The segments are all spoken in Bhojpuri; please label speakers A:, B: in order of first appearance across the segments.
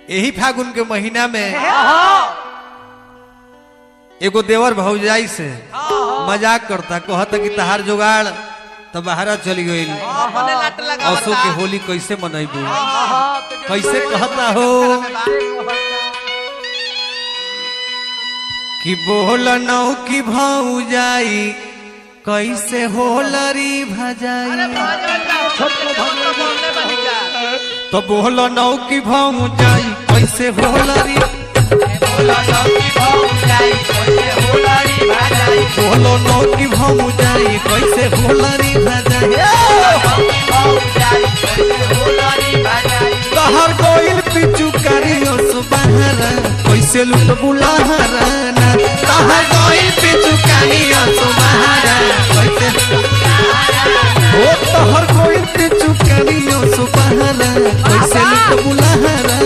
A: यही फागुन के महीना में एगो देवर भौजाई से मजाक करता कहता कि तहार जुगाड़ तो बाहरा चली गई
B: मने लाट लगा
A: असो के होली कैसे मनैबू कैसे कहता हो कि बोल नौ की भौजाई कैसे होलरी भजाई तो बोल नौ की भौजाई कैसे होलरी बोलो नौ की भौजाई कैसे होलरी भजाई तहर गोइल पिचू करियो सुबहरा कैसे लुट बुलाहराना तहर गोइल पिचू करियो सुबहरा कैसे ओ तहर गोइल पिचू करियो सुबहरा कैसे लुट बुलाहराना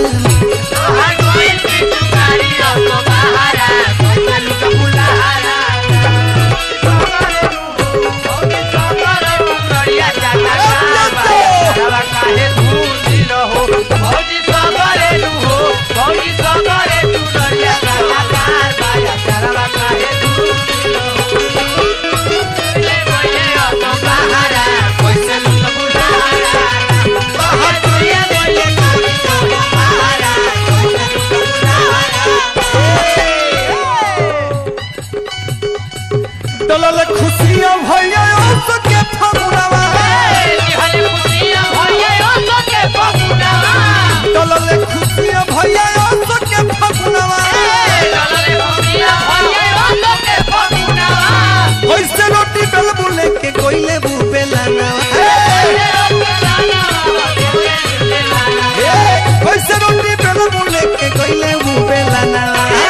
A: दलल खुशियां भैया सके फगुनवा दलल खुशियां भैया सके फगुनवा कैसे रोटी बेल बुले के कोइले बुबे लाना कैसे रोटी बेल बुले के कोइले बुबे लाना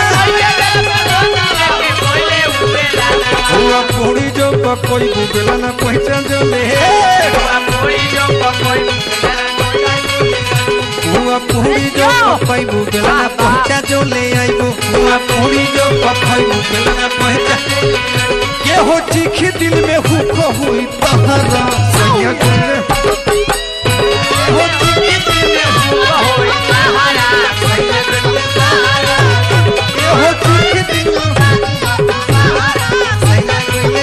A: हुआ पूरी जो कोई बुबे लाना पहचान जो ले हुआ पूरी जो कोई बुबे लाना पहचान जो ले आइबो हुआ पूरी जो कोई बुबे लाना पहचान के हो चीखी दिल में हुको हुई तहरा सैया गुले हो चीखी दिल में हुको हुई के हो चीखी दिल में सैया गुले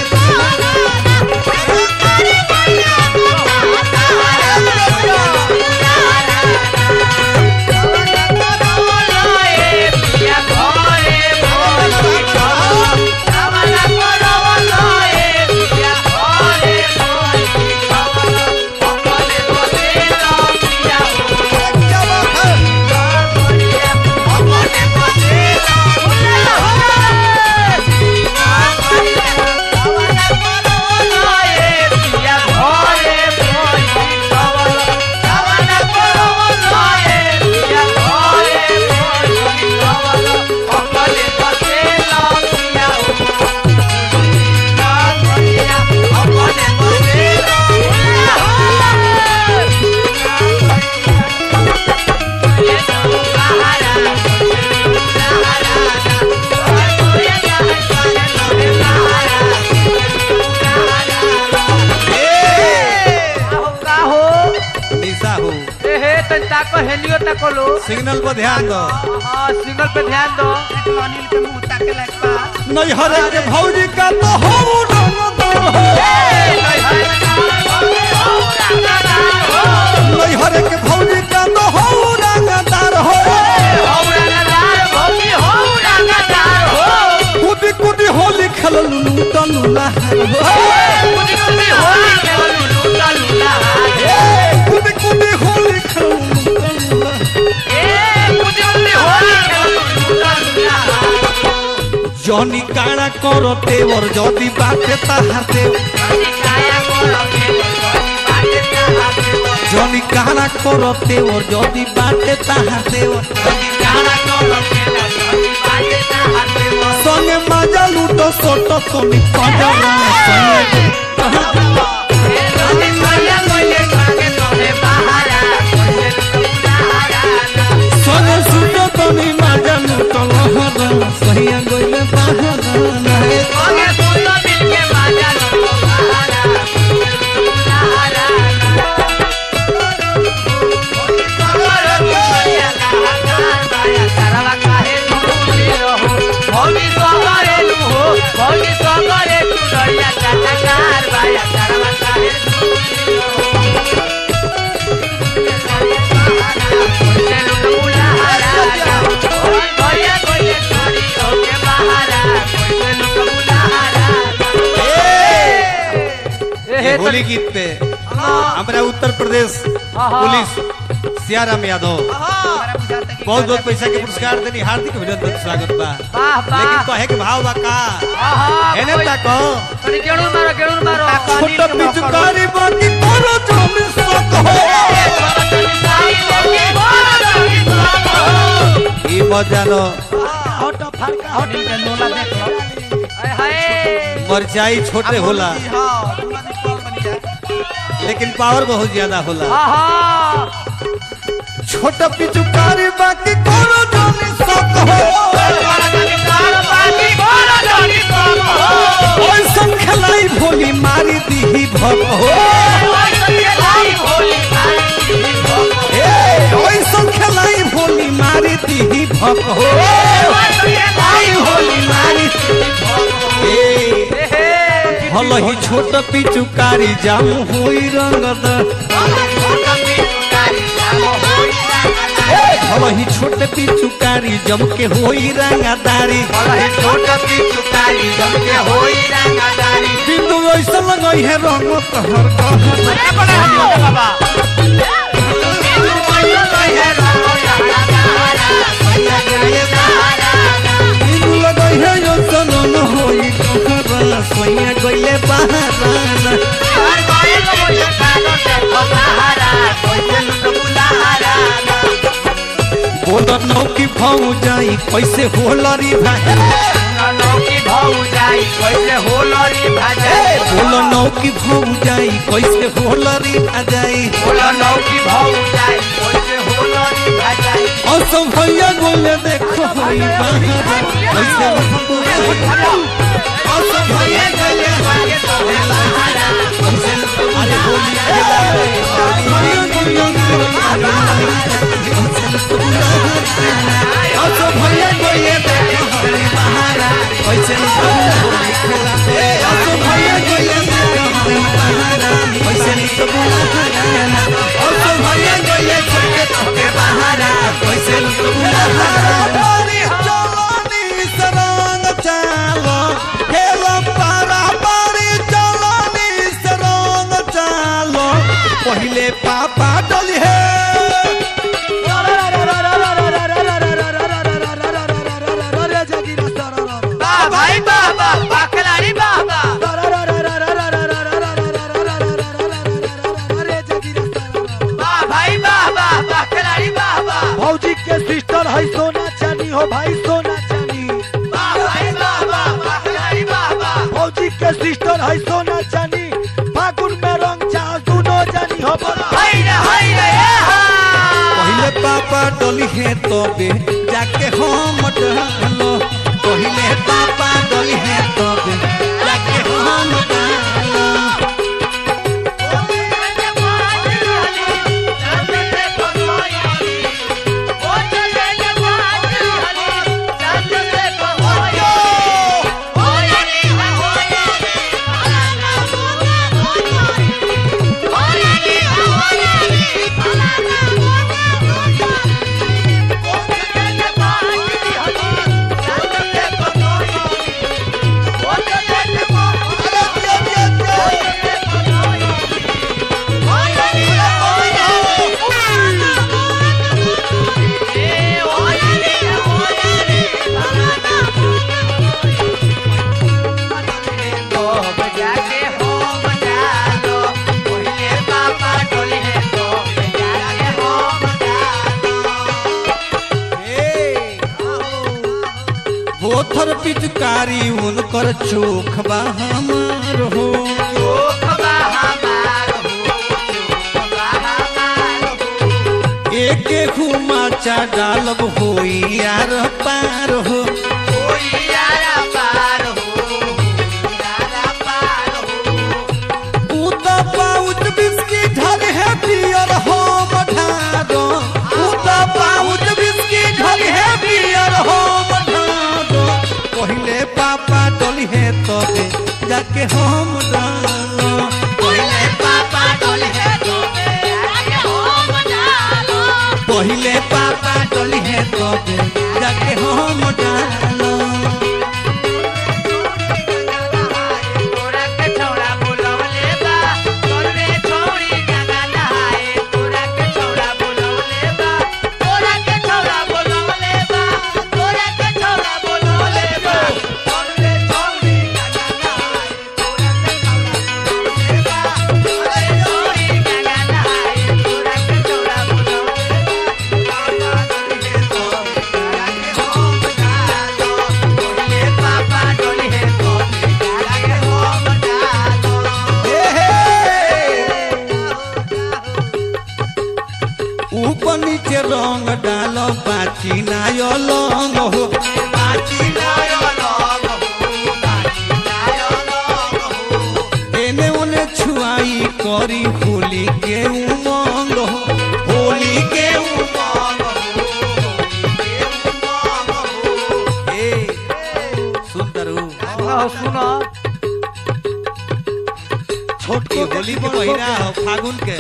A: निशा हो
B: हेलियो तको लो
A: सिग्नल पर ध्यान दो
B: हाँ सिग्नल पे ध्यान दो अनिल के मुंह ताके लायक बा
A: नहीं हरे के भौजी का तो हो रंगदार हो नहीं हरे के भौजी का तो हो रंगदार हो कुदी कुदी होली खेल लुलू तलू लहर हो कुदी कुदी होली खेल लुलू तलू लहर जनी काड़ा करो तेवर जदी बाटे ताहार देव जनी काड़ा करो तेवर जदी बाटे ताहार देव संगे मजा लूटो सोटो तनी कजना संगे संगे सुटो तनी मजा लूटो लहरा सहिया गइले बहारा नाहे
B: Yeah.
A: होली गीत पे हमारा उत्तर प्रदेश पुलिस सियाराम यादव
B: हमारा बुझाता कि
A: बहुत बहुत पैसा के पुरस्कार देनी हार्दिक अभिनंदन स्वागत बा
C: वाह
A: लेकिन
C: वाह
A: कहे के भाव बा का
C: आहा
A: एने
C: कोई-
A: ताको
C: थोड़ी गेड़ूर मारो गेड़ूर मारो
A: छोटा पिचकारी बाकी करो जम सक हो ई बजानो
B: अनिल के लोला देख लो
C: हाय हाय
A: मरचाई छोटे होला
B: हाँ पूरा निकल बन गया
A: लेकिन पावर बहुत ज्यादा होला
C: आहा
A: छोटा पिचकारी बाकी करो जम सक हो ओइसन खेलाई भोली मारी दीही भग हो ए ओइसन खेलाई भोली मारी दीही भग हो आई होली मारी ए हलही छोट पिचुकारी जाम होई रंगद हलही छोट पिचुकारी जम के होई रंगदारी बिंदु ऐसा लगई है रंग कहर कहर बिंदु लगई है यो सनन होई कहर सोइया गइले बहाराना बोल नौ की भाऊ जाई कैसे होलरी भाई बोल नौ की भाऊ जाई कैसे होलरी आ जाई और सब भैया बोले देखो होई बहारा कैसे और सब भैया बोले अरे होली खेला और सब भैया बोले देखो होई बहारा कैसे होली खेला और सब भैया बोले देखो होई बहारा कैसे और सब भैया बोले देखो होई बहारा कैसे बारी चलनी सरंग चालो हेलो पारा बारी चलनी सरंग चालो पहिले पापा डली है
C: भाई बाबा बाकलारी बाबा वाह भाई बाबा बाकलारी बाबा
D: भौजी के सिस्टर है सोना चानी हो भाई सोना चानी
C: वाह भाई बाबा बाकलारी बाबा
D: भौजी के सिस्टर है सोना चानी फागुन में रंग चाह दुनो जानी हो बोला
C: हाय रे हाय रे ए हा
A: पहिले पापा डली है तबे जाके हम डालो पहिले पापा डली है तबे जाके हम डालो बोथर पिचकारी उनकर चोख बा हमार हो एक घुमा डालब होई यार पार हो उता पाउच बिस्की ढल है पियर हो मठादो उता पाउच बिस्की ढल है पियर हो मठादो पहिले पापा डली है तबे जाके हम डालो पहिले पापा डली है पहिले पापा डली है तबे जाके हम डालो नीचे रंग डाल बाची नाय लंग हो
C: बाची नायो लंग हो बाची नायो लंग हो
A: एने ओने छुआई करी होली के उमंग हो होली के
C: उमंग हो होली के उमंग हो
A: ए सुंदरू
B: सुनो सुनो
A: छोटकी होली के महीना हो फागुन के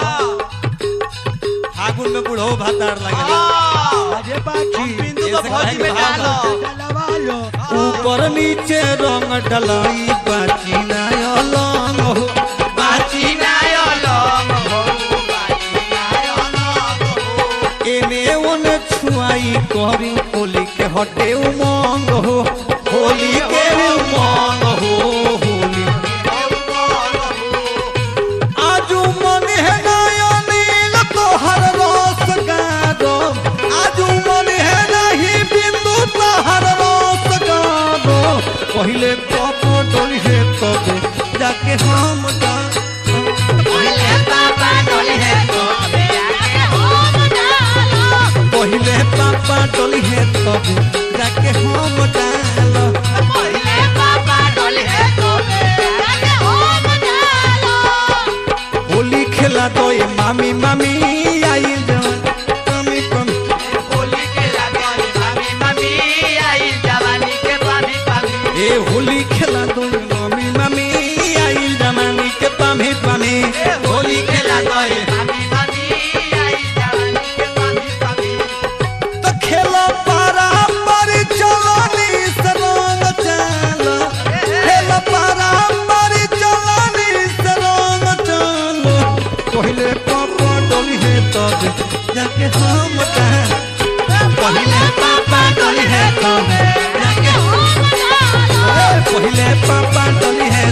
A: फागुन में बुढ़ो भातार लगेला
D: अरे बाकी
C: बिंदु को भौजी में डालो
D: डलवा लो
A: ऊपर नीचे रंग डलाई बाची नाय लंग हो
C: बाची नायो लंग हो बाची नायो लंग हो
A: एने ओने छुआई करी होली के हटे उमंग हो होली के उमंग हो होली आजू मन है नयनील तोहर रस गारो आजू मन है नहीं बिंदु तोहर रस गारो पहले कप डोली है तब जाके हम जा
C: बोले पापा डोली है तो जाके हम डालो
A: पहले पापा डोली है तब जाके हम डालो
C: बोले पापा डोली है तो जाके हम डालो
A: होली खेला तो ये मामी मामी आई जान कमी कमी
C: होली के लागल मामी मामी आई जवानी के पानी पानी
A: ए होली खेला तो ये मामी मामी आई जमानी के पामी पामी होली खेला तो ये
C: मामी मामी आई जवानी के पानी पानी
A: तो खेला पारा पर चलानी सरंग चालो खेला पारा पर चलानी सरंग चालो पहले पापा डोली है तब जाके हम डाल पहले पापा डोली है तब जाके
C: हम डालो
A: पहले पापा डोली है